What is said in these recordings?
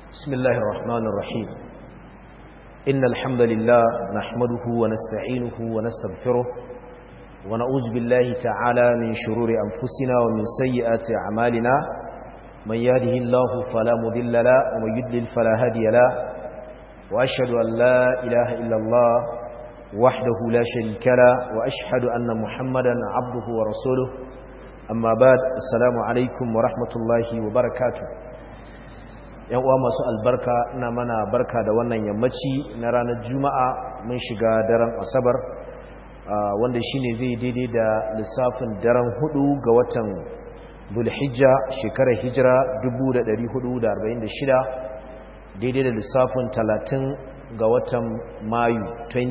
بسم الله الرحمن الرحيم إن الحمد لله نحمده ونستعينه ونستغفره ونعوذ بالله تعالى من شرور أنفسنا ومن سيئات أعمالنا من يهده الله فلا مضل له ومن يضلل فلا هادي له وأشهد أن لا إله إلا الله وحده لا شريك له وأشهد أن محمدا عبده ورسوله أما بعد السلام عليكم ورحمة الله وبركاته yan uwa masu albarka ina mana barka da wannan yammaci na ranar juma'a mun shiga daren asabar wanda shine zai daidai da lissafin daren hudu ga watan zulhijja shekarar hijira 1446 daidai da lissafin 30 ga watan mayu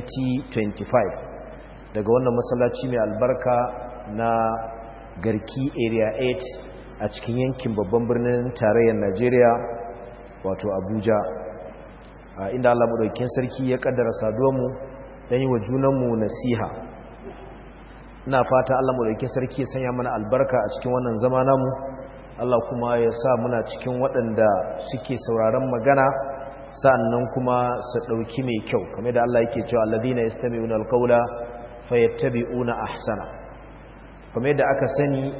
2025 daga wannan masallaci mai albarka na garki area 8 a cikin yankin babban birnin tarayyar najeriya wato abuja inda allah maɗaukin sarki ya ƙaddara saduwanmu don yi wa junanmu nasiha ina fata allah maɗaukin sarki ya sanya mana albarka a cikin wannan zama namu allah kuma ya sa muna cikin waɗanda suke sauraron magana sa'annan kuma su ɗauki mai kyau kamar da allah yake cewa alladina yastami'una alqawla fayattabi'una ahsana kamar da aka sani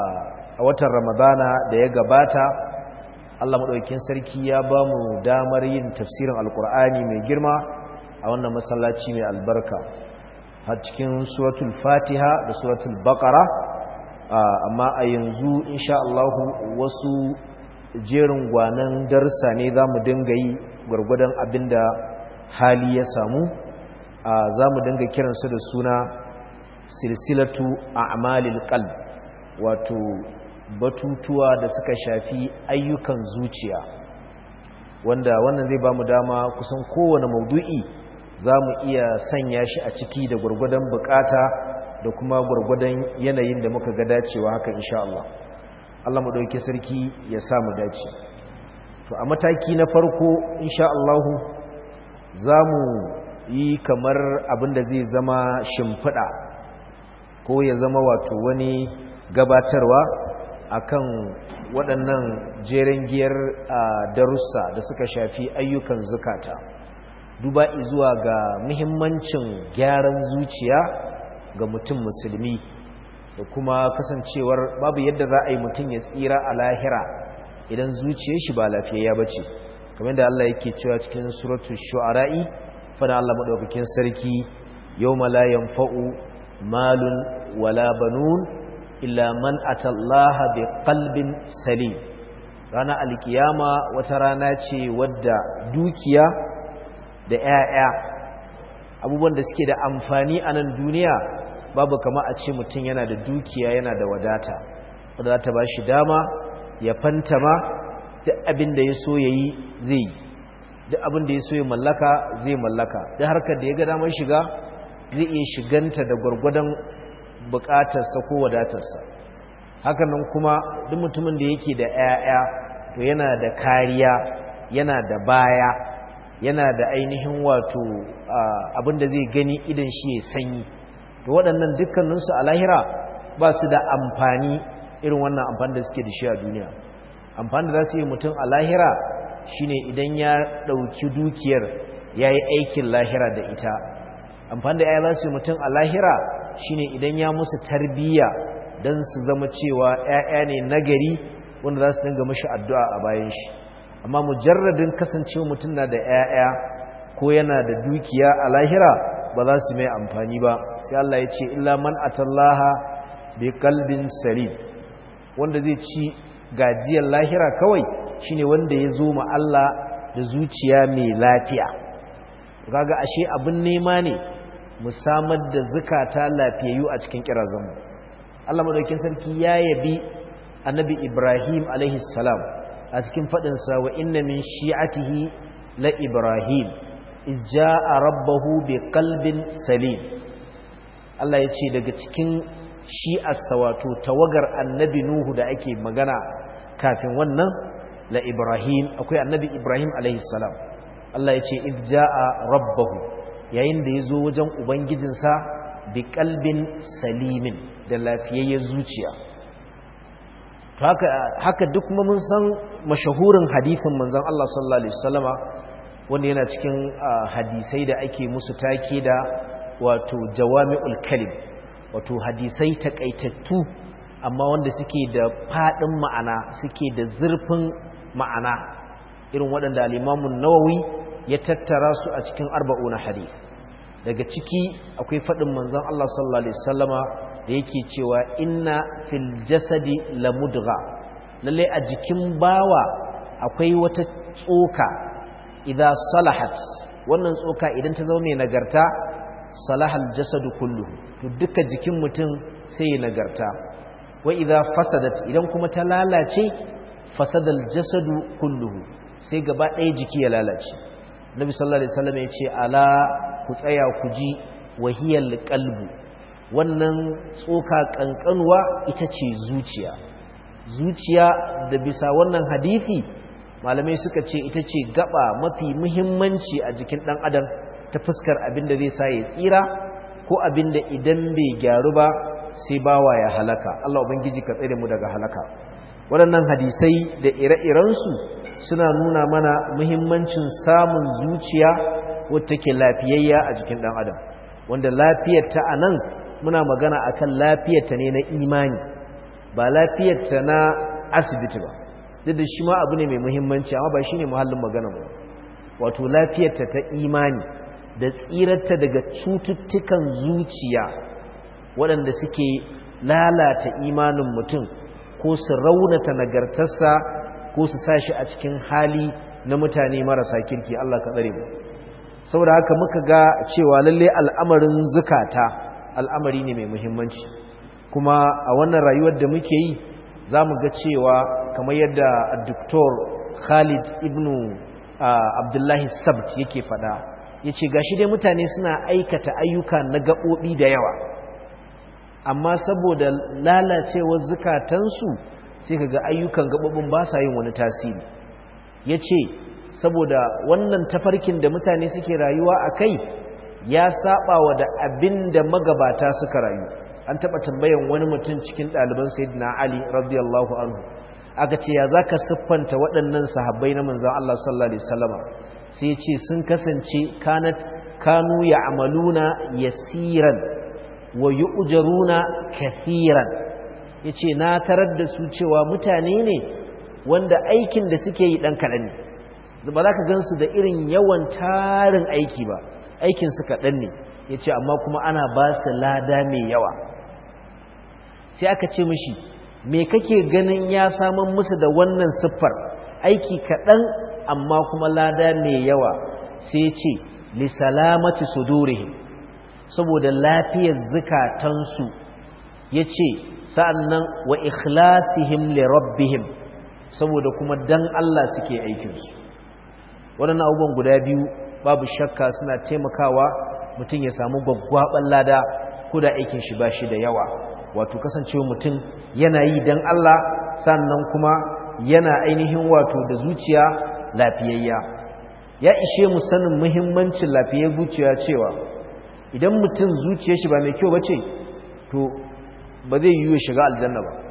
a watan ramadana da ya gabata Allah maɗaukin sarki ya ba mu damar yin tafsirin alkur'ani mai girma a wannan masallaci mai albarka har cikin suratul fatiha da suratul baqara amma a yanzu insha Allah wasu jerin gwanan darsa ne za mu dinga yi gwargwadon abinda hali ya samu za mu dinga kiransu da suna silsilatu a'malil qalb wato batutuwa da suka shafi ayyukan zuciya wanda wannan zai ba mu dama kusan kowane maudu'i za mu iya sanya shi a ciki da gwargwadon bukata da kuma gwargwadon yanayin da muka ga dacewa haka insha Allah Allah mu dauke sarki ya sa mu dace to a mataki na farko insha Allah za mu yi kamar abin da zai zama shimfiɗa ko ya zama wato wani gabatarwa akan waɗannan jeren giyar darussa da suka shafi ayyukan zukata duba zuwa ga muhimmancin gyaran zuciya ga mutum musulmi da kuma kasancewar babu yadda za a yi mutum ya tsira a lahira idan zuciyar shi ba lafiyayya ba ce kamar da Allah yake cewa cikin suratul shu'ara'i fana Allah madaukakin sarki yawma la yanfa'u malun wala banun illa man atallaha bi qalbin salim rana alkiyama wata rana ce wadda dukiya da 'ya'ya abubuwan da suke da amfani a nan duniya babu kama a ce mutum yana da dukiya yana da wadata wadda za ta ba shi dama ya fantama duk abin da ya so ya yi zai duk abin da ya so ya mallaka zai mallaka duk harkar da ya ga damar shiga zai iya shiganta da gwargwadon bukatarsa ko wadatarsa hakanan kuma duk mutumin da yake da 'ya'ya to yana da kariya yana da baya yana da ainihin wato abinda zai gani idan shi ya sanyi to waɗannan dukkaninsu a lahira ba su da amfani irin wannan amfani da suke da shi a duniya amfani da za su yi mutum a lahira shine idan ya ɗauki dukiyar ya yi aikin lahira da ita amfani da ya za su yi mutum a lahira shine idan ya musu tarbiyya don su zama cewa 'ya'ya ne nagari wanda za su dinga mashi addu'a a bayan shi amma mujarradin kasancewa mutum na da 'ya'ya ko yana da dukiya a lahira ba za su mai amfani ba sai Allah ya ce illa man atallaha bi kalbin salim wanda zai ci gajiyar lahira kawai shine wanda ya zo ma Allah da zuciya mai lafiya kaga ashe abin nema ne mu samar da zukata lafiyayyu a cikin kirazanmu Allah madaukakin sarki ya yabi annabi Ibrahim alaihi salam a cikin fadin sa wa inna min shi'atihi la Ibrahim iz jaa rabbahu bi qalbin salim Allah yace daga cikin shi'arsa wato tawagar annabi Nuhu da ake magana kafin wannan la Ibrahim akwai annabi Ibrahim alaihi salam Allah yace iz jaa rabbahu yayin da ya zo wajen ubangijinsa bi kalbin salimin da lafiyayyen zuciya to haka haka duk kuma mun san mashahurin hadisin manzon Allah sallallahu alaihi wasallama wanda yana cikin hadisai da ake musu take da wato jawami'ul kalim wato hadisai takaitattu amma wanda suke da fadin ma'ana suke da zurfin ma'ana irin waɗanda al-Imam nawawi ya tattara su a cikin arba'una hadith daga ciki akwai fadin manzon Allah sallallahu alaihi wasallama da yake cewa inna fil jasadi lamudgha lalle a jikin bawa akwai wata tsoka idza salahat wannan tsoka idan ta zama mai nagarta salahal jasadu kulluhu to duka jikin mutum sai ya nagarta wa idza fasadat idan kuma ta lalace fasadal jasadu kulluhu sai gaba ɗaya jiki ya lalace nabi sallallahu alaihi wasallam ya ce ala ku tsaya ku ji wahiyal qalbu wannan tsoka kankanuwa ita ce zuciya zuciya da bisa wannan hadisi malamai suka ce ita ce gaba mafi muhimmanci a jikin dan adam ta fuskar abin da zai sa ya tsira ko abin da idan bai gyaru ba sai bawa ya halaka Allah ubangiji ka tsare mu daga halaka waɗannan hadisai da ire-irensu suna nuna mana muhimmancin samun zuciya wadda take lafiyayya a jikin dan adam wanda lafiyar ta anan muna magana akan lafiyarta ne na imani ba lafiyarta na asibiti ba duk da shi ma abu ne mai muhimmanci amma ba shi ne muhallin magana ba wato lafiyarta ta imani da tsirarta daga cututtukan zuciya waɗanda suke lalata imanin mutum ko su raunata nagartarsa ko su sa shi a cikin hali na mutane marasa kirki Allah ka tsare mu saboda haka muka ga cewa lalle al'amarin zukata al'amari ne mai muhimmanci kuma a wannan rayuwar da muke yi za mu ga cewa kamar yadda Dr. Khalid ibn Abdullahi Sabt yake fada ya ce gashi dai mutane suna aikata ayyuka na gaɓoɓi da yawa amma saboda lalacewar zukatansu sai ka ga ayyukan gaɓoɓin ba sa yin wani tasiri ya ce saboda wannan tafarkin da mutane suke rayuwa a kai ya saba wa da abin da magabata suka rayu an taɓa tambayan wani mutum cikin ɗaliban sayyidina ali radiyallahu anhu aka ce ya zaka siffanta waɗannan sahabbai na manzon Allah sallallahu alaihi wasallama sai ce sun kasance kanat kanu ya'maluna yasiran wa yu'jaruna kathiran yace na tarar da su cewa mutane ne wanda aikin da suke yi dan kaɗan ne ba za ka gansu da irin yawan tarin aiki ba aikin su kaɗan ne yace amma kuma ana ba su lada mai yawa sai aka ce mishi me kake ganin ya saman musu da wannan siffar aiki kaɗan amma kuma lada mai yawa sai ce li salamati sudurihim saboda lafiyar zukatansu yace sa'annan wa ikhlasihim li rabbihim saboda kuma dan Allah suke aikin su waɗannan abubuwan guda biyu babu shakka suna taimakawa mutum ya samu gwaggwaban lada ko da aikin shi bashi da yawa wato kasancewa mutum yana yi dan Allah sannan kuma yana ainihin wato da zuciya lafiyayya ya ishe mu sanin muhimmancin lafiyar zuciya cewa idan mutum zuciyar shi ba mai kyau bace to ba zai yi shiga aljanna ba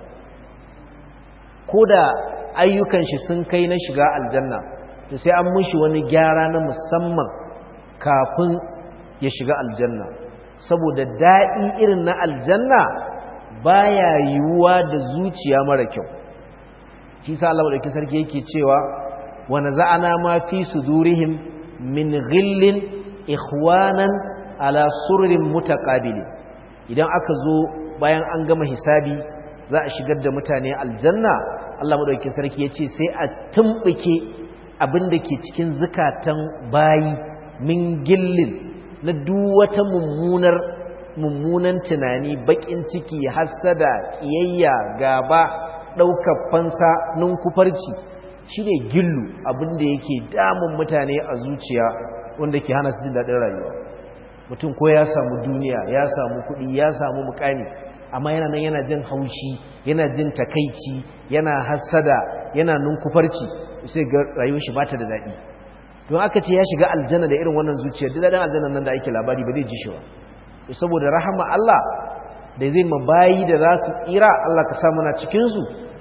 ko da ayyukan shi sun kai na shiga aljanna to sai an mushi wani gyara na musamman kafin ya shiga aljanna saboda daɗi irin na aljanna baya yiwuwa da zuciya mara kyau shi sa Allah madaukakin sarki yake cewa wa naza'ana ma fi sudurihim min ghillin ikhwanan ala sururin mutaqabili idan aka zo bayan an gama hisabi za a shigar da mutane aljanna Allah madaukakin sarki yace sai a tumbuke abin da ke cikin zukatan bayi min gillin na duk wata mummunar mummunan tunani bakin ciki hassada kiyayya gaba daukar fansa ninkufarci shine gillu abin da yake damun mutane a zuciya wanda ke hana su jin daɗin rayuwa mutum ko ya samu duniya ya samu kuɗi ya samu mukami amma yana nan yana jin haushi yana jin takaici yana hassada yana ninkufarci sai ga rayuwar shi bata da daɗi don aka ce ya shiga aljanna da irin wannan zuciya duk daɗin aljanna nan da ake labari ba zai ji shi ba saboda rahama Allah da zai mabayi da za su tsira Allah ka sa muna cikin su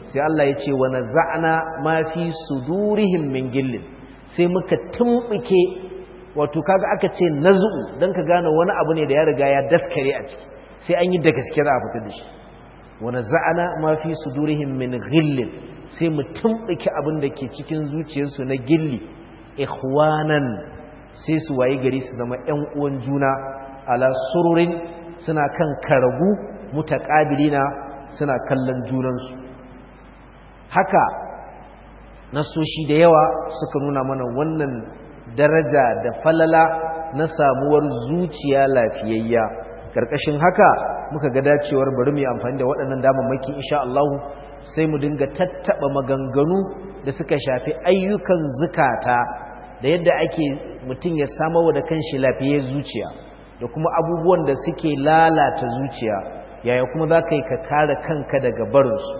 sai Allah ya ce wa naza'na ma fi sudurihim min gillin sai muka tumbuke wato kaga aka ce nazu dan ka gane wani abu ne da ya riga ya daskare a ciki sai an yi da gaske za a fita da shi wa naza'na ma fi sudurihim min gillin sai mu tumbuke abin da ke cikin zuciyarsu na gilli ikhwanan sai su waye gari su zama ƴan uwan juna ala sururin suna kan karagu mutaqabilina suna kallon junansu haka nasoshi da yawa suka nuna mana wannan daraja da falala na samuwar zuciya lafiyayya karkashin haka muka ga dacewar bari mu yi amfani da waɗannan damammaki insha Allah sai mu dinga tattaba maganganu da suka shafi ayyukan zukata da yadda ake mutum ya samarwa da kanshi lafiyar zuciya da kuma abubuwan da suke lalata zuciya yaya kuma za ka yi ka kare kanka daga barinsu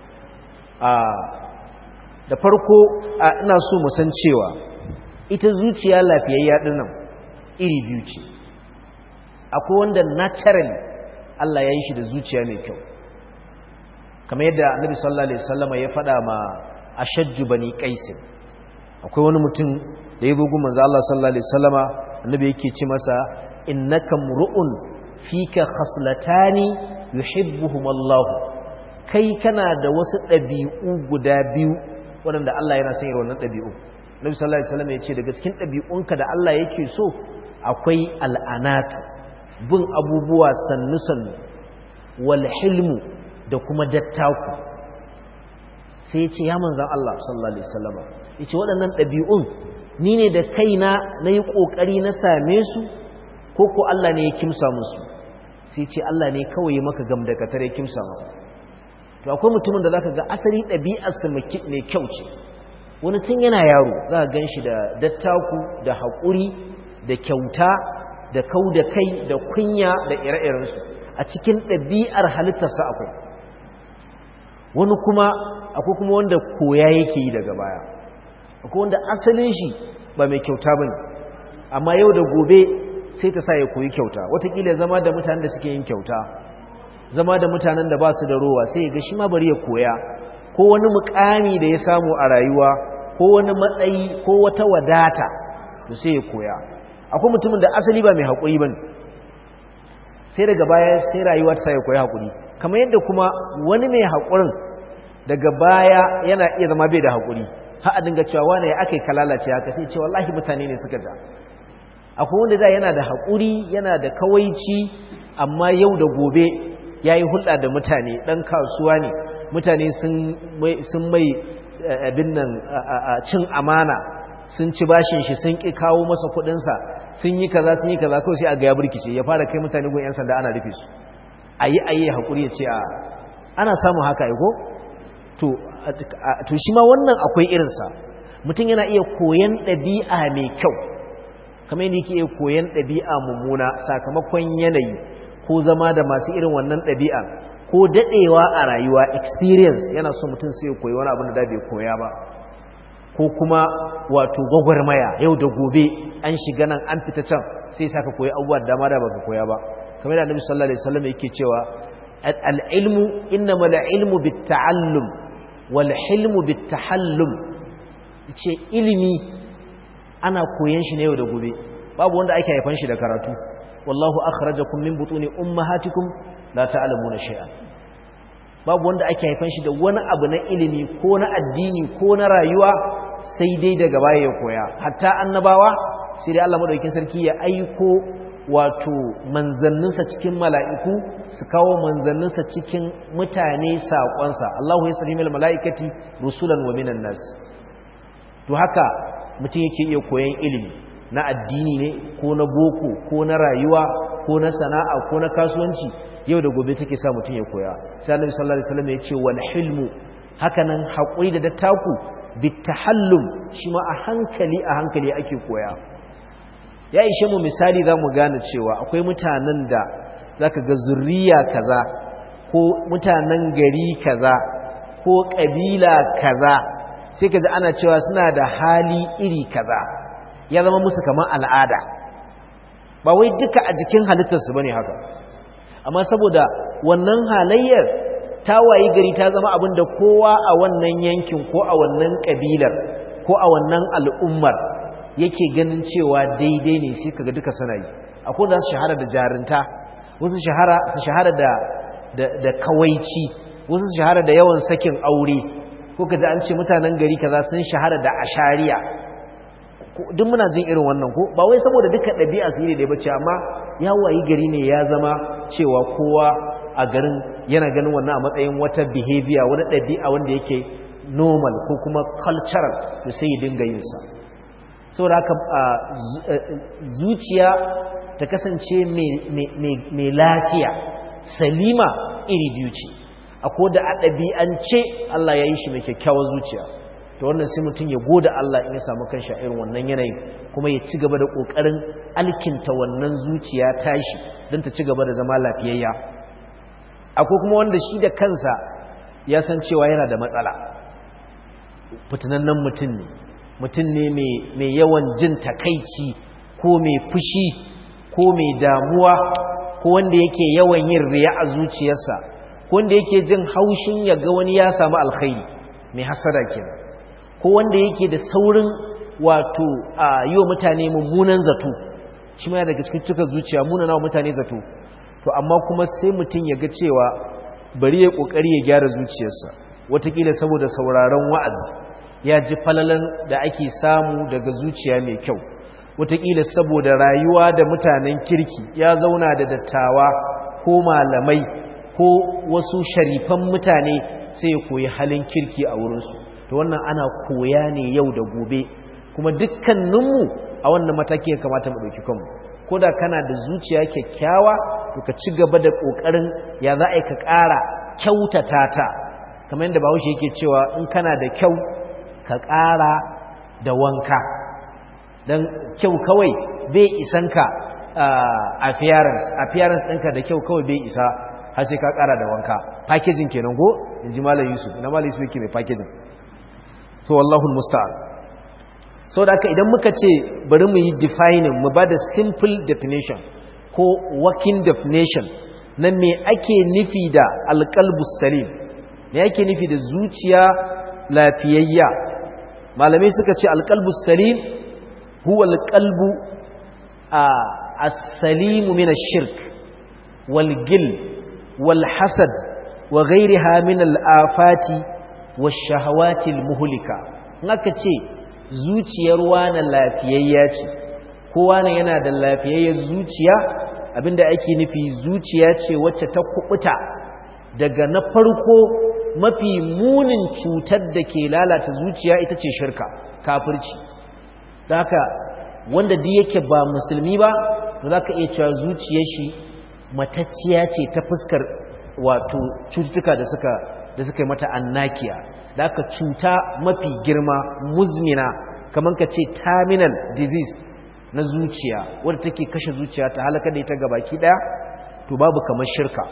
da farko ina so mu san cewa ita zuciya lafiyayya dinnan iri biyu ce akwai wanda naturally Allah ya yi shi da zuciya mai kyau kamar yadda annabi sallallahu alaihi wasallam ya faɗa ma ashajju bani qais akwai wani mutum da ya gogo manzo Allah sallallahu alaihi wasallama annabi yake ce masa innaka mru'un fika khaslatani yuhibbuhum Allah kai kana da wasu ɗabi'u guda biyu waɗanda Allah yana son irin wannan ɗabi'u Nabi sallallahu alaihi wasallam ya ce daga cikin ɗabi'unka da Allah yake so akwai al'anatu bin abubuwa sannu sannu wal hilmu da kuma dattaku sai ya ce ya manzan Allah sallallahu alaihi wasallam ya ce waɗannan ɗabi'un ni ne da kaina na yi ƙoƙari na same su ko ko Allah ne ya kimsa musu sai ce Allah ne kawai maka gam da katar ya kimsa maka to akwai mutumin da zaka ga asali ɗabi'arsa mai kyau ce wani tun yana yaro za ka gan shi da dattaku da haƙuri da kyauta da kau da kai da kunya da ire-irensu a cikin ɗabi'ar halittarsa akwai wani kuma akwai kuma wanda koya yake yi daga baya akwai wanda asalin shi ba mai kyauta ba ne amma yau da gobe sai ta sa ya koyi kyauta watakila zama da mutanen da suke yin kyauta zama da mutanen da ba su da rowa sai ga shi ma bari ya koya ko wani mukami da ya samu a rayuwa ko wani matsayi ko wata wadata to sai ya koya akwai mutumin da asali ba mai haƙuri ba sai daga baya sai rayuwa ta sa ya koyi haƙuri kamar yadda kuma wani mai haƙurin daga baya yana iya zama bai da haƙuri har a dinga cewa wane ya aka yi kalalace haka sai ce wallahi mutane ne suka ja akwai wanda da yana da haƙuri yana da kawaici amma yau da gobe ya yi hulɗa da mutane ɗan kasuwa ne mutane sun mai abin nan cin amana sun ci bashin shi sun ƙi kawo masa kuɗinsa sun yi kaza sun yi kaza kawai sai a ga ya burkice ya fara kai mutane gun 'yan sanda ana rufe su a yi a yi haƙuri ya ce a ana samun haka aiko to shi ma wannan akwai irinsa mutum yana iya koyan ɗabi'a mai kyau kamar yadda yake iya koyan ɗabi'a mummuna sakamakon yanayi ko zama da masu irin wannan ɗabi'a ko daɗewa a rayuwa experience yana so mutum sai ya koyi wani abin da bai koya ba ko kuma wato gwagwarmaya yau da gobe an shiga nan an fita can sai saka koyi abubuwa da dama da baka koya ba kamar da annabi sallallahu alaihi wasallam yake cewa al-ilmu innama al-ilmu bit-ta'allum wal hilmu bit-tahallum ce ilimi ana koyan shi ne yau da gobe babu wanda ake haifan shi da karatu wallahu akhrajakum min butuni ummahatikum la ta'lamuna shay'an babu wanda ake haifan shi da wani abu na ilimi ko na addini ko na rayuwa sai dai daga baya ya koya hatta annabawa sai dai Allah madaukakin sarki ya aiko wato manzanninsa cikin mala'iku su kawo manzanninsa cikin mutane saƙonsa Allahu ya sari mala'ikati rusulan wa minan nas to haka mutum yake iya koyan ilimi na addini ne ko na boko ko na rayuwa ko na sana'a ko na kasuwanci yau da gobe take sa mutum ya koya sai Annabi sallallahu alaihi wasallam ya ce wal hilmu hakanan haƙuri da dattaku bitahallum shi ma a hankali a hankali ake koya ya ishe mu misali za mu gane cewa akwai mutanen da za ka ga zurriya kaza ko mutanen gari kaza ko ƙabila kaza sai ka ji ana cewa suna da hali iri kaza ya zama musu kamar al'ada ba wai duka a jikin halittarsu ba ne haka amma saboda wannan halayyar ta wayi gari ta zama abin da kowa a wannan yankin ko a wannan kabilar ko a wannan al'ummar yake ganin cewa daidai ne sai kaga duka suna yi akwai da su shahara da jarinta wasu shahara su shahara da da kawaici wasu su shahara da yawan sakin aure ko kaji an ce mutanen gari kaza sun shahara da ashariya duk muna jin irin wannan ko ba wai saboda duka ɗabi'a su ne da bace amma ya wayi gari ne ya zama cewa kowa a garin yana ganin wannan a matsayin wata behavior wani ɗabi'a wanda yake normal ko kuma cultural da sai ya dinga yin sa saboda haka zuciya ta kasance mai lafiya salima iri biyu ce akwai da a ɗabi'ance Allah ya yi shi mai kyakkyawar zuciya to wannan sai mutum ya goda Allah in ya samu kanshi a irin wannan yanayin kuma ya ci gaba da ƙoƙarin alkinta wannan zuciya tashi don ta ci gaba da zama lafiyayya akwai kuma wanda shi da kansa ya san cewa yana da matsala fitinannen mutum ne mutum ne mai yawan jin takaici ko mai fushi ko mai damuwa ko wanda yake yawan yin riya a zuciyarsa ko wanda yake jin haushin ya ga wani ya samu alkhairi mai hasada kenan ko wanda yake da saurin wato a yi wa mutane mummunan zato shi ma daga cikin cika zuciya munana wa mutane zato to amma kuma sai mutum ya ga cewa bari ya kokari ya gyara zuciyarsa watakila saboda sauraron wa'azi ya ji falalan da ake samu daga zuciya mai kyau watakila saboda rayuwa da mutanen kirki ya zauna da dattawa ko malamai ko wasu sharifan mutane sai ya koyi halin kirki a wurinsu to wannan ana koya ne yau da gobe kuma dukkaninmu a wannan mataki ya kamata mu ɗauki kanmu ko da kana da zuciya kyakkyawa to ka ci gaba da ƙoƙarin ya za a yi ka ƙara kyautata ta kamar yadda bahaushe yake cewa in kana da kyau ka ƙara da wanka don kyau kawai bai isan ka appearance appearance ɗinka da kyau kawai bai isa har sai ka ƙara da wanka packaging kenan ko in ji malam yusuf ina malam yusuf yake mai packaging so wallahu musta'an sau da aka idan muka ce bari mu yi defining mu ba da simple definition ko working definition na me ake nufi da alƙalbus salim me ake nufi da zuciya lafiyayya malamai suka ce alƙalbus salim huwa alƙalbu a as-salimu min ash-shirk wal gil wal hasad wa ghayriha min al-afati wash-shahawati al-muhlika naka ce zuciyar wani lafiyayya ce kowa ne yana da lafiyayyar zuciya abinda ake nufi zuciya ce wacce ta kubuta daga na farko mafi munin cutar da ke lalata zuciya ita ce shirka kafirci da haka wanda duk yake ba musulmi ba za ka iya cewa zuciyar shi matacciya ce ta fuskar wato cututtuka da suka da suka yi mata annakiya da aka cuta mafi girma muzmina kamar ka ce terminal disease na zuciya wadda take kashe zuciya ta halaka da ita gabaki daya to babu kamar shirka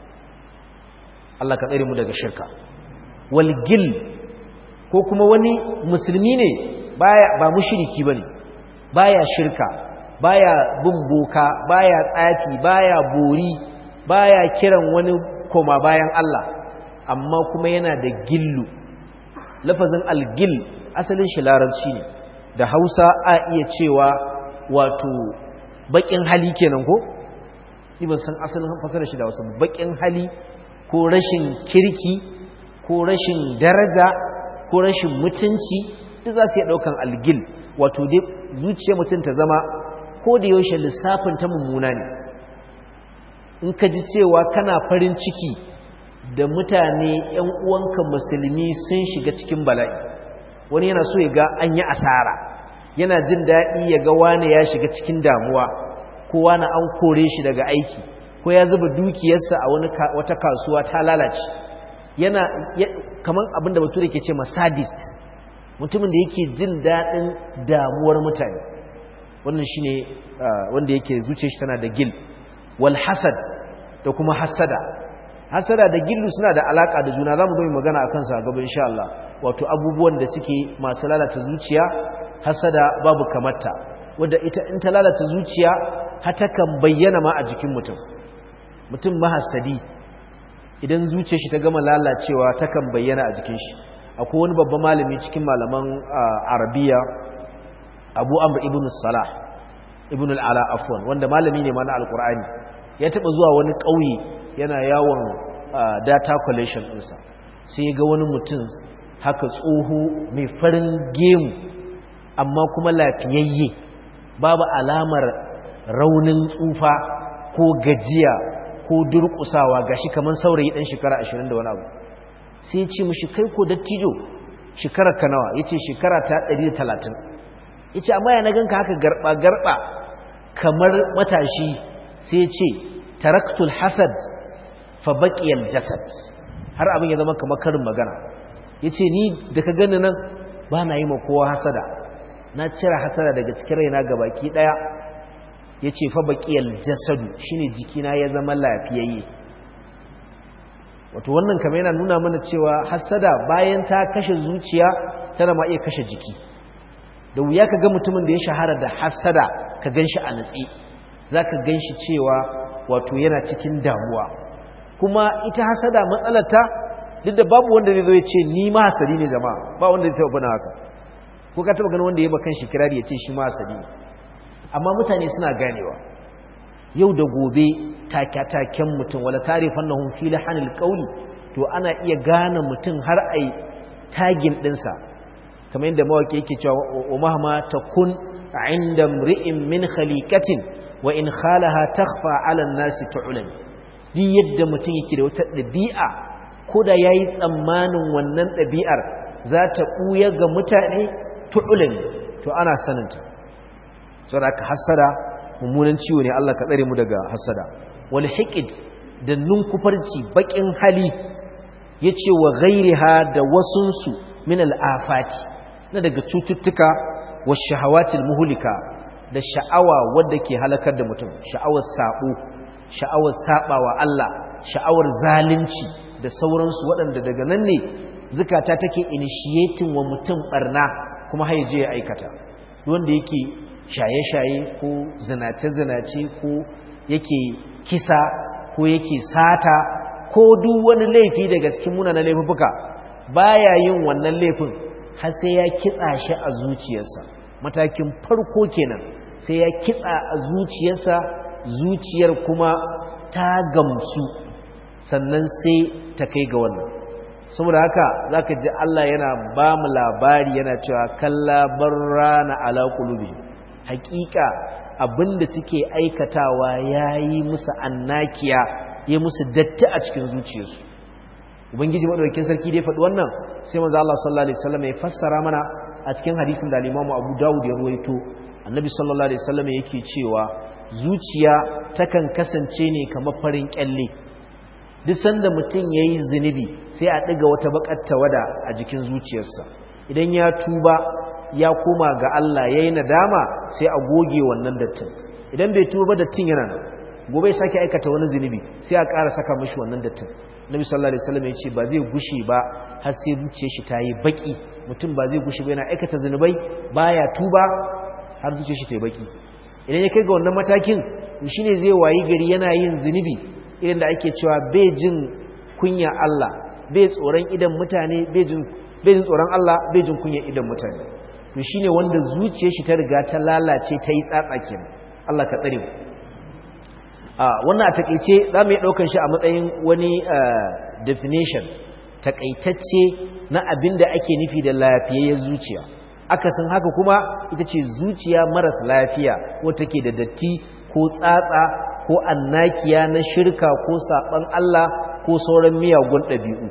Allah ka tsare mu daga shirka walgil ko kuma wani musulmi ne baya ba mushriki bane baya shirka baya bin boka baya tsafi baya bori baya kiran wani koma bayan Allah amma kuma yana da gillu lafazin algil asalin shi larabci ne da hausa a iya cewa wato bakin hali kenan ko ban san asalin fasarar shi da wasu bakin hali ko rashin kirki ko rashin daraja ko rashin mutunci duk za su yi daukan algil wato dai zuciya mutum ta zama ko da yaushe lissafin ta mummuna ne in ka ji cewa kana farin ciki da mutane ‘yan uwanka musulmi sun shiga cikin bala'i wani yana so ya ga an yi asara yana jin daɗi ya ga wane ya shiga cikin damuwa ko wane an kore shi daga aiki ko ya zuba dukiyarsa a wata kasuwa ta lalace yana kamar abinda bature ke ce masadist mutumin da yake jin daɗin damuwar mutane wannan shi ne wanda yake zuce shi tana da gil wal hasad da kuma hasada hasada da gillu suna da alaka da juna zamu zo mu magana akan sa gaba insha Allah wato abubuwan da suke masu lalata zuciya hasada babu kamarta wanda ita in ta lalata zuciya hata kan bayyana ma a jikin mutum mutum mahassadi idan zuciyar shi ta gama lalacewa takan bayyana a jikin shi akwai wani babban malami cikin malaman arabiya abu amr ibn salah ibn al'ala afwan wanda malami ne ma na alkur'ani ya taba zuwa wani ƙauye yana yawon data collection ɗinsa sai ga wani mutum haka tsoho mai farin gemu amma kuma lafiyayye babu alamar raunin tsufa ko gajiya ko durƙusawa gashi kamar saurayi ɗan shekara ashirin da wani abu sai ya ce mushi kai ko dattijo shekarar ka nawa ya ce shekara ta ɗari da talatin ya ce amma ya na ganka haka garɓa-garɓa kamar matashi sai ya ce taraktul hasad fa baƙiyar jasad har abin ya zama kamar karin magana ya ce ni da ka gani nan ba na yi ma kowa hasada na cire hasada daga cikin raina ga baki ɗaya ya ce fa baƙiyar jasadu shine jikina ya zama lafiyayye wato wannan kama yana nuna mana cewa hasada bayan ta kashe zuciya tana ma iya kashe jiki da wuya ka ga mutumin da ya shahara da hasada ka gan shi a natsi za ka gan shi cewa wato yana cikin damuwa kuma ita hasada matsalata duk da babu wanda zai zo ya ce ni ma hasadi ne jama'a ba wanda zai taɓa bana haka ko ka taɓa ganin wanda ya ba kan shi kirari ya ce shi ma hasadi ne amma mutane suna ganewa yau da gobe take-taken mutum wala tarifan na hunfi lahanil ƙauli to ana iya gane mutum har a yi tagin ɗinsa kamar yadda mawaƙi yake cewa wa mahama ta kun inda ri'in min khalikatin wa in khalaha takhfa ala nasi tu'lan duk yadda mutum yake da wata ɗabi'a ko da yayi tsammanin wannan ɗabi'ar za ta ɓuya ga mutane tu'lan to ana saninta saboda aka hasada mummunan ciwo ne Allah ka tsare mu daga hasada wal hiqid da nunkufarci bakin hali yace wa ghairiha da wasunsu min al afati na daga cututtuka wa shahawatil muhlika da sha'awa wadda ke halakar da mutum sha'awar sabo sha'awar sabawa Allah sha'awar zalunci da sauransu waɗanda daga nan ne zukata take initiating wa mutum barna kuma haije ya aikata wanda yake shaye-shaye ko zinace-zinace ko yake kisa ko yake sata ko duk wani laifi daga cikin munanan laifuka baya yin wannan laifin har sai ya kitsa shi a zuciyarsa matakin farko kenan sai ya kitsa a zuciyarsa zuciyar kuma ta gamsu sannan sai ta kai ga wannan saboda haka zaka ji Allah yana ba mu labari yana cewa kalla barrana ala qulubihim hakika abinda suke aikatawa yayi musu annakiya ya musu datti a cikin zuciyarsu ubangiji madaukakin sarki dai faɗi wannan sai manzo Allah sallallahu alaihi wasallam ya fassara mana a cikin hadisin da al-Imam Abu Dawud ya ruwaito annabi sallallahu alaihi wasallam yake cewa zuciya takan kasance ne kamar farin kyalle duk sanda mutum yayi zinubi sai a diga wata bakar tawada a jikin zuciyarsa idan ya tuba ya koma ga Allah yayi nadama sai a goge wannan dattin idan bai tuba dattin yana nan gobe ya sake aikata wani zinubi sai a ƙara saka mishi wannan dattin Nabi sallallahu alaihi wasallam ya ce ba zai gushe ba har sai zuciyar shi ta yi baki mutum ba zai gushe ba yana aikata zinubai baya tuba har zuciyar shi ta yi baki idan ya kai ga wannan matakin shine zai wayi gari yana yin zinubi irin da ake cewa bai jin kunya Allah bai tsoron idan mutane bai jin bai jin tsoron Allah bai jin kunya idan mutane to shine wanda zuciyar shi ta riga ta lalace ta yi tsatsa kenan Allah ka tsare mu wannan a takaice za mu yi ɗaukar shi a matsayin wani definition takaitacce na abin da ake nufi da lafiyayyar zuciya akasin haka kuma ita ce zuciya maras lafiya wata ke da datti ko tsatsa ko annakiya na shirka ko saɓan Allah ko sauran miyagun ɗabi'u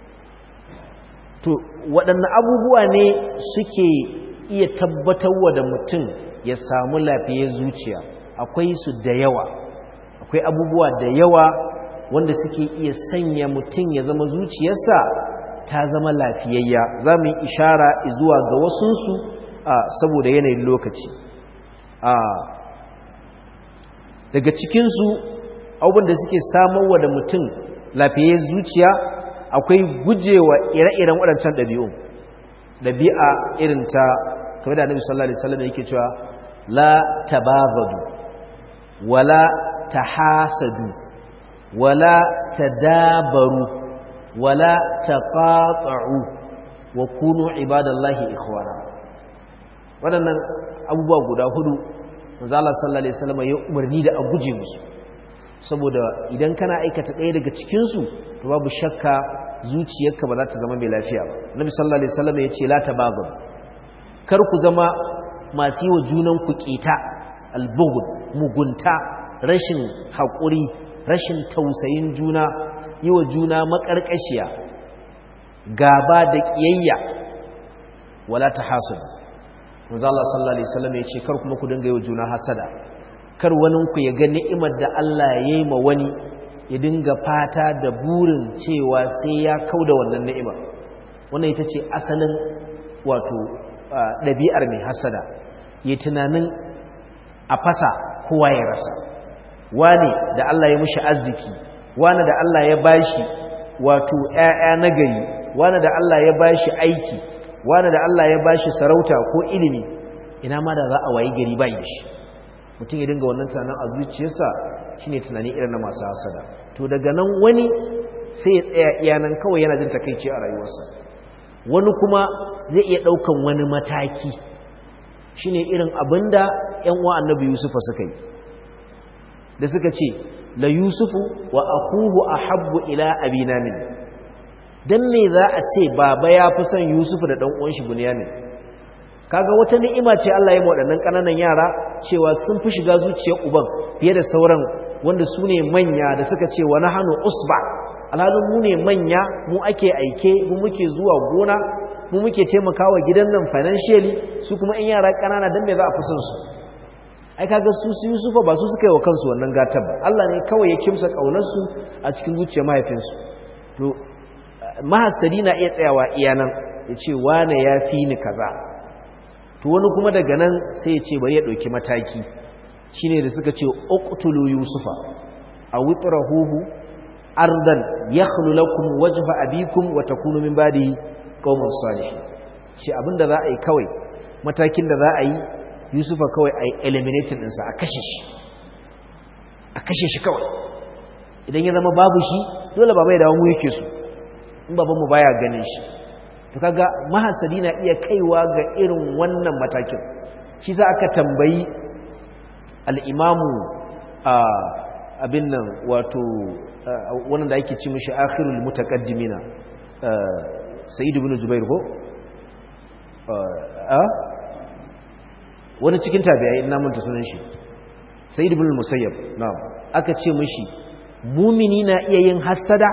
to waɗanne abubuwa ne suke iya tabbatarwa da mutum ya samu lafiyayyar zuciya akwai su da yawa akwai abubuwa da yawa wanda suke iya sanya mutum ya zama zuciyarsa ta zama lafiyayya za mu yi ishara zuwa ga wasunsu saboda yanayin lokaci daga cikinsu abubuwan da suke samarwa da mutum lafiyayyar zuciya akwai gujewa ire-iren waɗancan ɗabi'u ɗabi'a irin ta kamar da annabi sallallahu alaihi wasallam yake cewa la tabagadu wala tahasadu wala tadabaru wala taqata'u wa kunu ibadallahi ikhwana waɗannan abubuwa guda hudu manzo Allah sallallahu alaihi wasallam ya umarni da a guje musu saboda idan kana aikata ɗaya daga cikin su to babu shakka zuciyarka ba za ta zama mai lafiya ba nabi sallallahu alaihi wasallam ya ce la tabaghu kar ku zama masu yi wa junan ku kita albughd mugunta rashin haƙuri rashin tausayin juna yi wa juna maƙarƙashiya gaba da ƙiyayya wala ta hasud manzo Allah sallallahu alaihi wasallam ya ce kar kuma ku dinga yi wa juna hasada kar wani ku ya ga ni'imar da Allah ya yi ma wani ya dinga fata da burin cewa sai ya kauda wannan ni'imar wannan ita ce asalin wato ɗabi'ar mai hasada ya tunanin a fasa kowa ya rasa wani da Allah ya mushi arziki wani da Allah ya bashi wato ƴaƴa nagari wani da Allah ya bashi aiki wani da Allah ya bashi sarauta ko ilimi ina ma da za a wayi gari bai da shi mutum ya dinga wannan tunanin a zuciyarsa shine tunani irin na masu hasada to daga nan wani sai ya tsaya iyanan kawai yana jin takeici a rayuwarsa wani kuma zai iya daukan wani mataki shine irin abinda ƴan uwa annabi Yusufa suka yi da suka ce la yusufu wa akuhu ahabbu ila abina min dan me za a ce baba ya fi son yusufu da dan uwan shi bunyamin kaga wata ni'ima ce Allah ya waɗannan kananan yara cewa sun fi shiga zuciyar uban fiye da sauran wanda su ne manya da suka ce wa nahanu usba alhalin mu ne manya mu ake aike mu muke zuwa gona mu muke taimakawa gidan nan financially su kuma in yara kanana dan me za a fi son su ai kaga su su Yusufa ba su suka yi wa kansu wannan gatar ba Allah ne kawai ya kimsa kaunarsu a cikin zuciyar mahaifinsu to mahasadi na iya tsayawa iya nan ya ce wane ya fi ni kaza to wani kuma daga nan sai ya ce bari ya ɗauki mataki shine da suka ce uqtulu yusufa a witrahuhu ardan yakhlu lakum wajha abikum wa takunu min ba'di qauman salihin shi abinda za a yi kawai matakin da za a yi yusufa kawai a yi eliminating ɗinsa a kashe shi a kashe shi kawai idan ya zama babu shi dole baba ya dawo mu yake su in babanmu baya ganin shi to kaga mahasadi na iya kaiwa ga irin wannan matakin shi za aka tambayi al'imamu abin nan wato wannan da ake ci mishi akhirul mutaqaddimina sayyid ibn jubair ko wani cikin tabi'ai ina manta sunan shi sayyid ibn musayyab na'am aka ce mishi mumini na iya yin hasada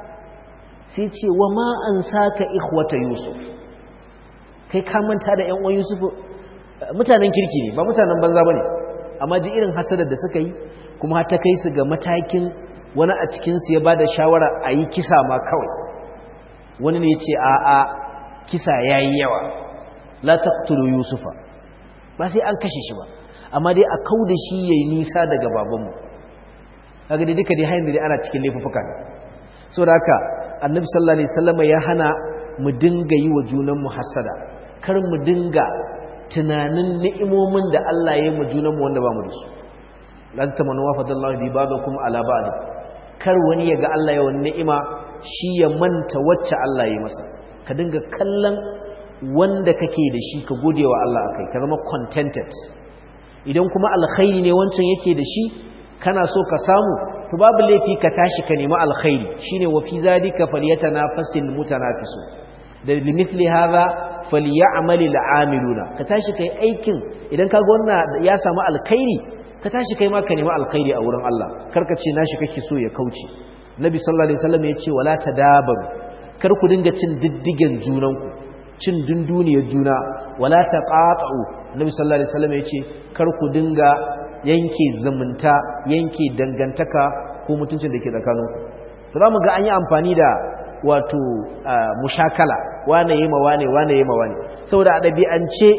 sai ce wa ma an saka ikhwata yusuf kai ka manta da yan uwan yusuf mutanen kirki ne ba mutanen banza bane amma ji irin hasadar da suka yi kuma har ta kai su ga matakin wani a cikin su ya bada shawara a yi kisa ma kawai wani ne ya ce a a kisa yayi yawa la taqtulu yusufa ba sai an kashe shi ba amma dai a kau da shi yayi nisa daga babanmu kaga dai duka dai hayin da ana cikin laifuka ne saboda haka annabi sallallahu alaihi wasallam ya hana mu dinga yi wa junan mu hasada kar mu dinga tunanin ni'imomin da Allah ya yi mu junan mu wanda ba mu da su la tamanu wa fadallahu bi ba'dakum ala ba'd kar wani ya ga Allah ya wani ni'ima shi ya manta wacce Allah ya masa ka dinga kallon wanda kake da shi ka gode wa Allah akai ka zama contented idan kuma alkhairi ne wancan yake da shi kana so ka samu to babu laifi ka tashi ka nemi alkhairi shine wa fi zalika falyatanafasil mutanafisu da limithli hadha falyamal al'amiluna ka tashi kai aikin idan kaga wannan ya samu alkhairi ka tashi kai ma ka nemi alkhairi a wurin Allah karka ce nashi kake so ya kauce nabi sallallahu alaihi wasallam ya ce wala tadabaru kar ku dinga cin diddigen junanku cin dunduniyar juna wala taqatu nabi sallallahu alaihi wasallam ya ce kar ku dinga yanke zumunta yanke dangantaka ko mutuncin da ke tsakaninku to za mu ga an yi amfani da wato mushakala wane yi ma wane wane yi ma wane saboda a ɗabi'ance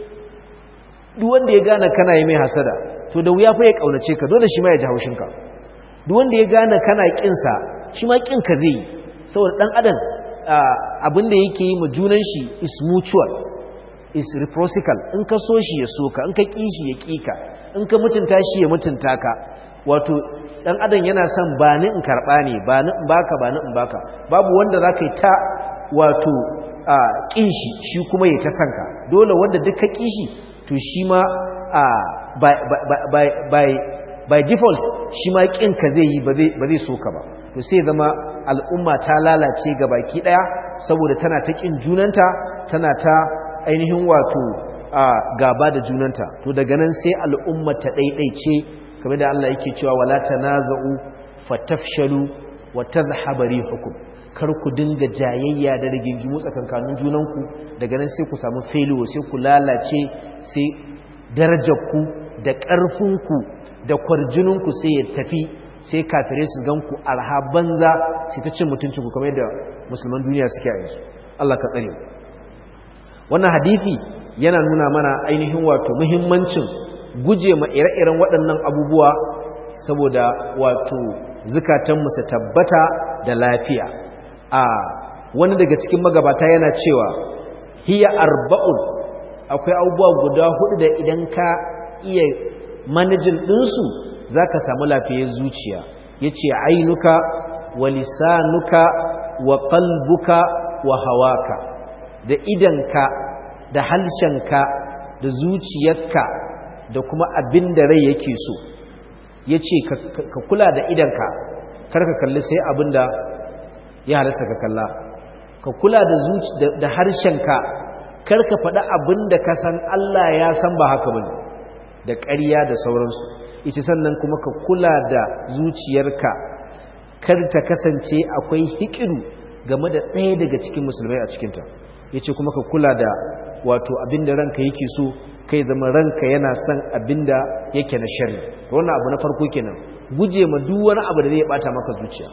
duk wanda ya gane kana yi mai hasada to da wuya fa ya ƙaunace ka dole shi ma ya ji haushinka duk wanda ya gane kana ƙinsa shi ma ƙinka zai yi saboda ɗan adam abin da yake yi ma junan shi is mutual is reciprocal in ka so shi ya so ka in ka ƙi shi ya ƙi ka in ka mutunta shi ya mutunta ka wato dan adam yana son ba ni in karba ne ba ni in baka ba ni in baka babu wanda zaka yi ta wato a kin shi shi kuma ya ta sanka dole wanda duk ka kishi to shi ma a by by by by default shi ma kin ka zai yi ba zai ba zai so ka ba to sai zama al'umma ta lalace ga baki daya saboda tana ta kin junanta tana ta ainihin wato a gaba da junanta to daga nan sai al'umma ta daidaice kamar da Allah yake cewa wala tanaza'u fatafshalu wa tadhhabu rihukum kar ku dinga jayayya da rigingimu tsakankanin junanku daga nan sai ku samu failure sai ku lalace sai darajarku da ƙarfinku da kwarjininku sai ya tafi sai kafirai su ganku arha banza sai ta cin mutuncinku kamar yadda musulman duniya suke a yanzu Allah ka tsare wannan hadisi yana nuna mana ainihin wato muhimmancin guje ma ire-iren waɗannan abubuwa saboda wato zukatanmu su tabbata da lafiya a wani daga cikin magabata yana cewa hiya arba'un akwai abubuwa guda hudu da idan ka iya manajin ɗinsu za ka samu lafiyar zuciya ya ce ainuka wa lisanuka wa kalbuka wa hawaka da idanka da halshenka da zuciyarka da kuma abin da rai yake so ya ce ka kula da idanka karka kalli sai abin da ya halasta ka kalla ka kula da harshenka karka faɗi abin da ka san Allah ya san ba haka bane da ƙarya da sauransu ita sannan kuma ka kula da zuciyarka kar ta kasance akwai hikiru game da ɗaya daga cikin musulmai a cikinta ya ce kuma ka kula da wato abin da ranka yake so kai zama ranka yana son abin da yake na shari wannan abu na farko kenan guje ma duk wani abu da zai bata maka zuciya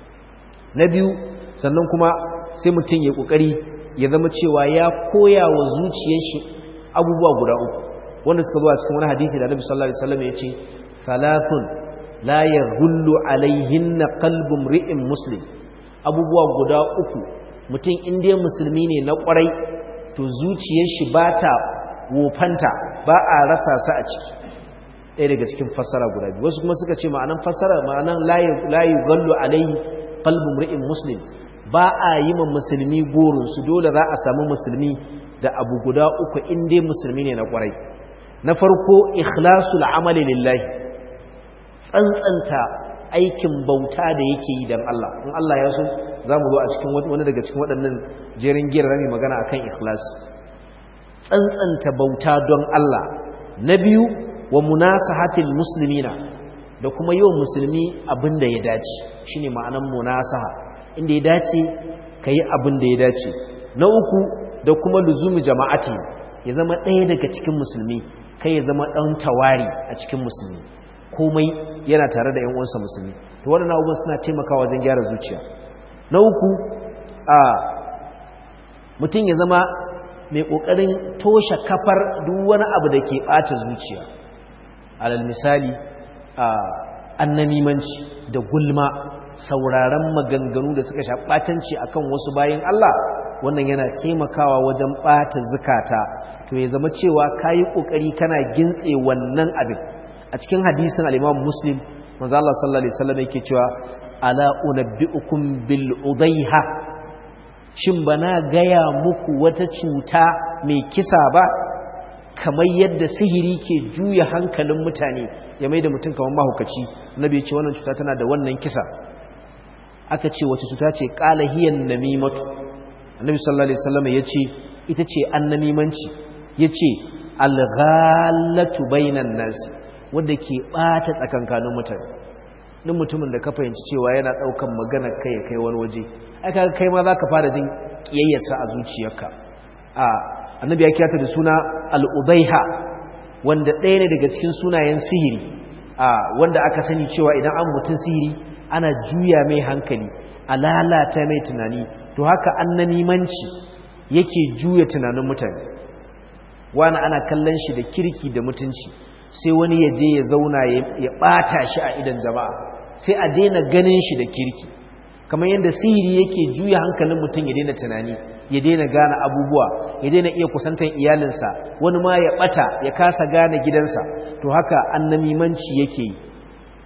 na biyu sannan kuma sai mutum ya kokari ya zama cewa ya koya wa zuciyar shi abubuwa guda uku wanda suka zo a cikin wani hadisi da Annabi sallallahu alaihi wasallam ya ce thalathun la yaghullu alaihinna qalbu mri'in muslim abubuwa guda uku mutum inda musulmi ne na kwarai to zuciyar shi bata wofanta ba a rasa sa a ciki ɗaya daga cikin fassara guda biyu wasu kuma suka ce ma'anan fassara ma'anan la yughullu alaihi qalbu mri'in muslim ba a yi ma musulmi gorinsu dole za a samu musulmi da abu guda uku inda musulmi ne na kwarai na farko ikhlasul amali lillahi tsantsanta aikin bauta da yake yi don Allah in Allah ya so za mu zo a cikin wani daga cikin waɗannan jerin giyar rami magana akan ikhlas tsantsanta bauta don Allah na biyu wa munasahatil muslimina da kuma yau musulmi abin da ya dace shine ma'anan munasaha inda ya dace ka yi abin da ya dace na uku da kuma luzumi jama'ati ya zama ɗaya daga cikin musulmi kai ya zama ɗan tawari a cikin musulmi komai yana tare da uwansa musulmi to waɗannan abubuwan suna taimakawa wajen gyara zuciya na uku a mutum ya zama mai ƙoƙarin toshe kafar duk wani abu da ke ɓata zuciya alal misali a annamimanci da gulma sauraron maganganu da suka sha ɓatanci akan wasu bayan Allah wannan yana taimakawa wajen ɓata zukata to ya zama cewa ka yi ƙoƙari kana gintse wannan abin a cikin hadisin al'imam muslim manzo Allah sallallahu alaihi wasallam yake cewa ala unabbiukum bil udaiha shin bana gaya muku wata cuta mai kisa ba kamar yadda sihiri ke juya hankalin mutane ya mai da mutum kamar mahaukaci nabi ce wannan cuta tana da wannan kisa aka ce wace cuta ce qala hiyan namimatu annabi sallallahu alaihi wasallam yace ita ce annamimanci yace alghallatu bainan nas wanda ke bata tsakankanin mutane duk mutumin da ka fahimci cewa yana daukan magana kai kai wani waje ai kaga kai ma zaka fara jin kiyayyarsa a zuciyarka a annabi ya kiyata da suna al-ubaiha wanda ɗaya ne daga cikin sunayen sihiri a wanda aka sani cewa idan an mutun sihiri ana juya mai hankali a lalata mai tunani to haka annanimanci yake juya tunanin mutane wani ana kallon shi da kirki da mutunci sai wani ya je ya zauna ya ɓata shi a idan jama'a sai a daina ganin shi da kirki kamar yadda sihiri yake juya hankalin mutum ya daina tunani ya daina gane abubuwa ya daina iya kusantar iyalinsa wani ma ya bata ya kasa gane gidansa to haka annamimanci yake yi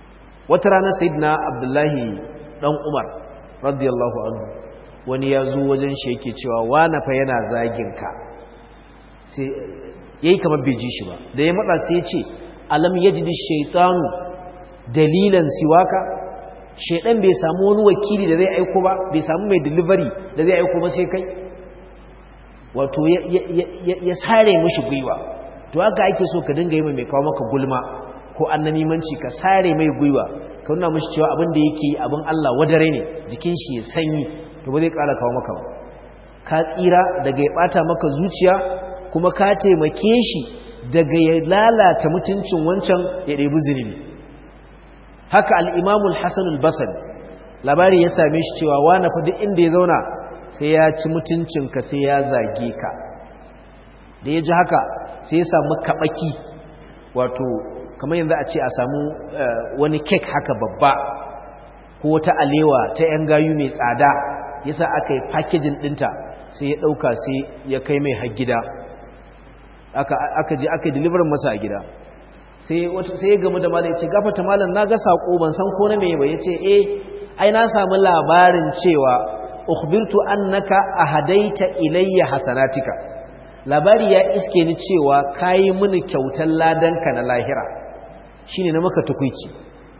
wata rana sayyidina abdullahi dan umar radiyallahu anhu wani ya zo wajen shi yake cewa wana fa yana zagin ka sai yayi kamar bai ji shi ba da ya matsa sai ya ce alam yajidi shaytanu dalilan siwaka shaydan bai samu wani wakili da zai aiko ba bai samu mai delivery da zai aiko ba sai kai wato ya sare mishi gwiwa to haka ake so ka dinga yi mai kawo maka gulma ko annamimanci ka sare mai gwiwa ka nuna mishi cewa abin da yake abin Allah wadare ne jikin shi ya sanyi to ba zai kara kawo maka ba ka tsira daga ya bata maka zuciya kuma ka taimake shi daga ya lalata mutuncin wancan ya ɗebi zunubi haka al'imamul hassanul basal labari ya same shi cewa wane fa duk inda ya zauna sai ya ci mutuncinka sai ya zage ka da ya ji haka sai ya samu kaɓaki wato kamar yanzu a ce a samu wani kek haka babba ko wata alewa ta 'yan gayu mai tsada yasa aka yi fakejin ɗinta sai ya ɗauka sai ya kai mai har gida aka je aka deliver masa a gida sai sai ya gamu da malam yace gafata malam na ga sako ban san ko na meye ba yace eh ai na samu labarin cewa ukhbirtu annaka ahadaita ilayya hasanatika labari ya iske ni cewa kayi mini kyautar ladanka na lahira shine na maka tukuici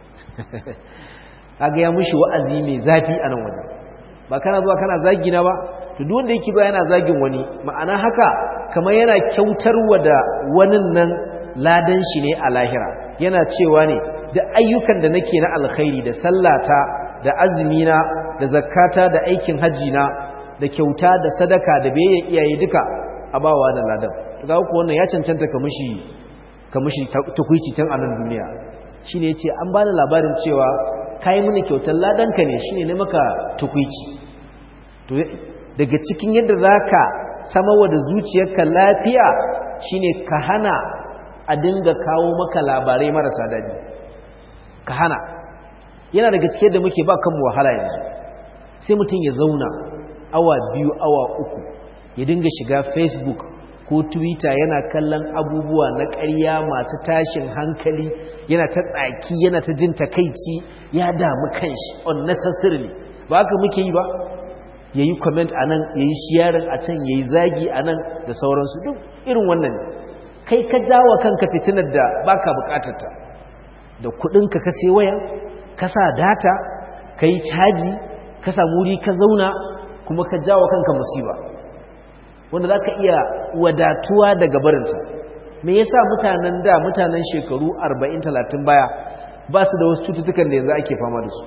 kaga ya mushi wa'azi mai zafi a nan wajen ba kana zuwa kana zagi na ba to duk wanda yake ba yana zagin wani ma'ana haka kamar yana kyautarwa da wani nan ladan shi ne a lahira yana cewa ne da ayyukan da nake na alkhairi da sallata da azumina da zakata da aikin hajji na da kyauta da sadaka da bayan iyaye duka a bawa da ladan ga ku wannan ya cancanta ka mushi ka mushi tukuici tun a nan duniya shine yace an bani labarin cewa kai mini kyautar ladan ka ne shine ne maka tukuici to daga cikin yadda zaka samawa da zuciyarka lafiya shine ka hana a dinga kawo maka labarai marasa daɗi ka hana yana daga cikin da muke ba kanmu wahala yanzu sai mutum ya zauna awa biyu awa uku ya dinga shiga facebook ko twitter yana kallon abubuwa na ƙarya masu tashin hankali yana ta tsaki yana ta jin takaici ya damu kanshi unnecessarily ba haka muke yi ba ya yi comment a nan ya yi shiyarin a can ya yi zagi a nan da sauransu duk irin wannan ne kai ka jawa kanka fitinar da baka bukatarta da kudinka ka sai waya ka sa data ka yi caji ka samu wuri ka zauna kuma ka jawa kanka musiba wanda za ka iya wadatuwa daga barinta me yasa mutanen da mutanen shekaru 40-30 baya ba su da wasu cututtukan da yanzu ake fama da su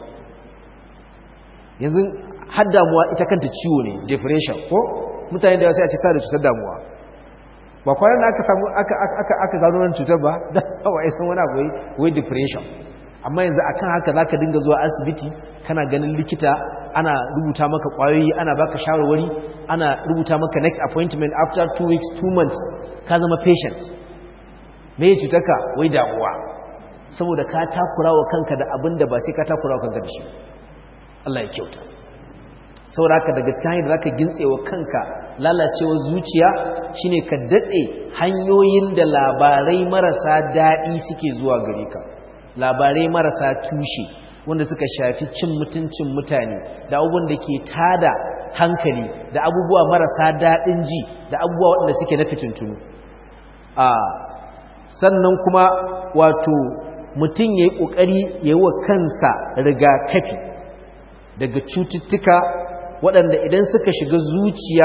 yanzu har damuwa ita kanta ciwo ne depression ko mutane da wasu ya ce sa da cutar damuwa ba kwanan da aka samu aka gano nan cutar ba da kawai sun wani abu wai depression amma yanzu akan haka zaka dinga zuwa asibiti kana ganin likita ana rubuta maka kwayoyi ana baka shawarwari ana rubuta maka next appointment after two weeks two months ka zama patient me ya cutarka wai damuwa saboda ka takura wa kanka da abin da ba sai ka takura wa kanka da shi Allah ya kyauta saboda haka daga cikin hanyar da zaka gintsewa kanka lalacewar zuciya shine ka dade hanyoyin da labarai marasa daɗi suke zuwa gare ka labarai marasa tushe wanda suka shafi cin mutuncin mutane da abubuwan da ke tada hankali da abubuwa marasa daɗin ji da abubuwa waɗanda suke na fitintunu a sannan kuma wato mutum ya yi ƙoƙari ya yi wa kansa rigakafi daga cututtuka waɗanda idan suka shiga zuciya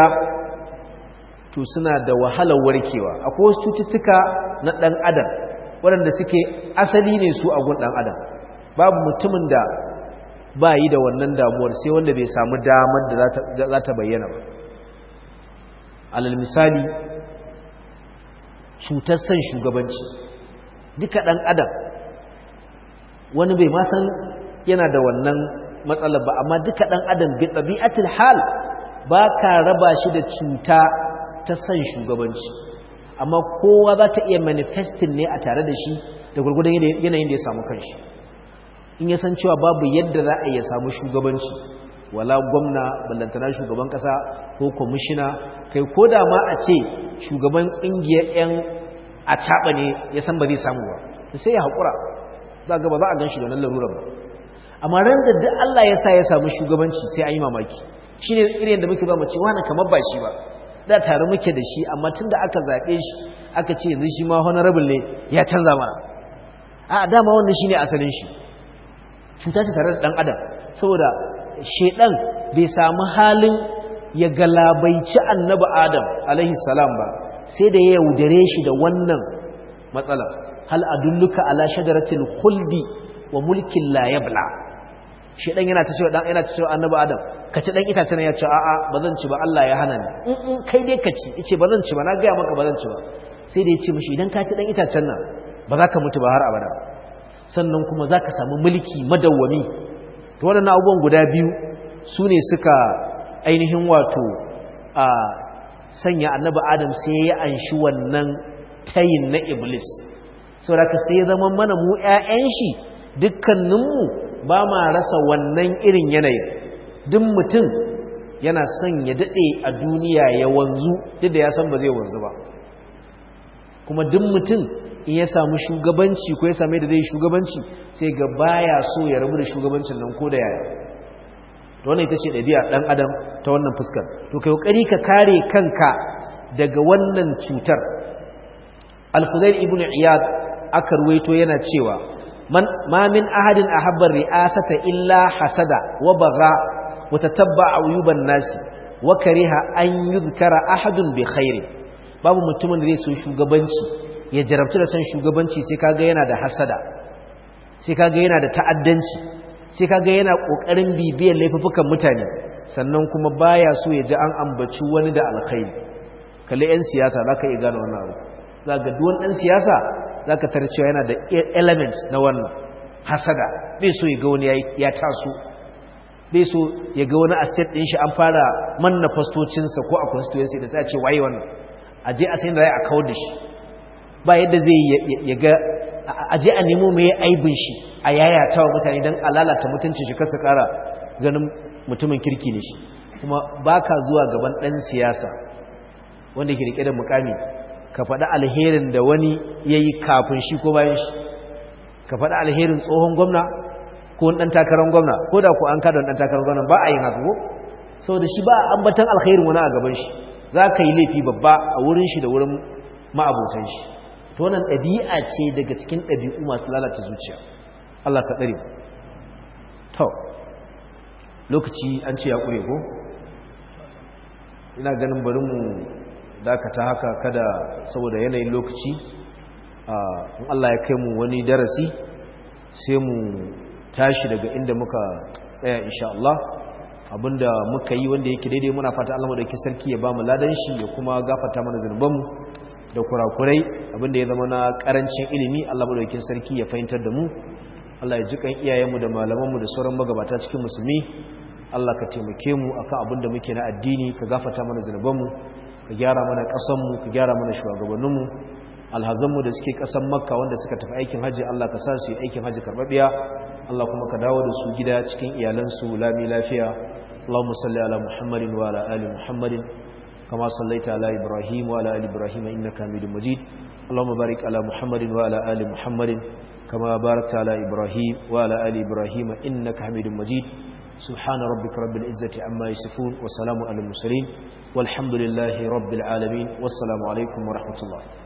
to suna da wahalar warkewa akwai wasu cututtuka na ɗan adam waɗanda suke asali ne su a gun ɗan adam babu mutumin da ba yi da wannan damuwar sai wanda bai samu damar da za ta bayyana ba alal misali cutar san shugabanci duka ɗan adam wani bai ma san yana da wannan matsalar ba amma duka ɗan adam bi ɗabi'atul hal ba ka raba shi da cuta ta san shugabanci amma kowa za ta iya manifestin ne a tare da shi da gurgudan yanayin da ya samu kanshi in ya san cewa babu yadda za a iya samu shugabanci wala gwamna ballantana shugaban kasa ko kwamishina kai ko da ma a ce shugaban ƙungiyar 'yan a caɓa ne ya san ba zai samu ba sai ya haƙura za ga ba za a gan shi da wannan larurar ba amma ran da duk Allah ya sa ya samu shugabanci sai an yi mamaki shine irin da muke ba mu ce wani kamar ba shi ba da tare muke da shi amma tunda aka zabe shi aka ce yanzu shi ma honorable ne ya canza mana a dama wannan shine asalin shi cuta ce tare da dan adam saboda shedan bai samu halin ya galabaici annabi adam alaihi salam ba sai da ya yaudare shi da wannan matsala hal adulluka ala shajaratil khuldi wa mulkin la yabla shedan yana ta cewa dan yana ta cewa annabi adam ka ci dan itacen ya ce a'a bazan ci ba Allah ya hana ni in in kai dai ka ci yace bazan ci ba na ga maka bazan ci ba sai da ya ce mishi idan ka ci dan itacen nan ba za ka mutu ba har abada sannan kuma za ka samu mulki madawwami to waɗannan abubuwan guda biyu su ne suka ainihin wato a sanya annabi adam sai ya anshi wannan tayin na iblis saboda ka sai ya zama mana mu 'ya'yan shi dukkaninmu ba ma rasa wannan irin yanayin duk mutum yana son ya daɗe a duniya ya wanzu duk da ya san ba zai wanzu ba kuma duk mutum in ya samu shugabanci ko ya same da zai shugabanci sai ga baya so ya rabu da shugabancin nan ko da yaya to wannan ita ce ɗabi'a ɗan adam ta wannan fuskar to kai kokari ka kare kanka daga wannan cutar al-fudail ibn iyad aka ruwaito yana cewa man ma min ahadin ahabba ri'asata illa hasada wa bagha wa tatabba ayuban nasi wa kariha an yuzkara ahadun bi khairi babu mutumin da zai so shugabanci ya jarabtu da san shugabanci sai kaga yana da hasada sai kaga yana da ta'addanci sai kaga yana kokarin bibiyar laifukan mutane sannan kuma baya so ya ji an ambaci wani da alkhairi kalle yan siyasa zaka iya gane wannan abu zaka duk wani dan siyasa zaka tarar cewa yana da elements na wannan hasada bai so ya ga wani ya taso bai so ya ga wani estate din shi an fara manna fastocinsa ko a constituency da sai a ce waye wannan a je a sayin da a kawar da shi ba yadda zai ya ga a je a nemo mai aibin shi a yayata wa mutane don alalata mutuncin shi kasa kara ganin mutumin kirki ne shi kuma ba ka zuwa gaban ɗan siyasa wanda ke rike da mukami ka faɗi alherin da wani ya yi kafin shi ko bayan shi ka faɗi alherin tsohon gwamna ko ɗan takarar gwamna ko da ku an kada ɗan takarar gwamna ba a yin haka ko saboda shi ba a ambatan alherin wani a gaban shi za ka yi laifi babba a wurin shi da wurin ma'abotan shi to wannan ɗabi'a ce daga cikin ɗabi'u masu lalata zuciya Allah ka ɗare to lokaci an ce ya ƙure ko ina ganin bari mu dakata haka kada saboda yanayin lokaci in Allah ya kai mu wani darasi sai mu tashi daga inda muka tsaya insha Allah abinda muka yi wanda yake daidai muna fata Allah madaukakin sarki ya bamu ladan shi ya kuma gafarta mana zanubanmu da kurakurai abinda ya zama na karancin ilimi Allah madaukakin sarki ya fahimtar da mu Allah ya ji kan iyayenmu da malamanmu da sauran magabata cikin musulmi Allah ka taimake mu akan abinda muke na addini ka gafarta mana zanubanmu ka gyara mana ƙasarmu ka gyara mana shugabanninmu alhazanmu da suke ƙasar makka wanda suka tafi aikin hajji Allah ka sa su yi aikin hajji karɓaɓɓiya Allah kuma ka dawo da su gida cikin iyalansu lami lafiya اللهم صل على محمد وعلى آل محمد كما صليت على إبراهيم وعلى آل إبراهيم إنك حميد مجيد اللهم بارك على محمد وعلى آل محمد كما باركت على إبراهيم وعلى آل إبراهيم إنك حميد مجيد سبحان ربك رب العزة عما يصفون وسلام على المرسلين والحمد لله رب العالمين والسلام عليكم ورحمة الله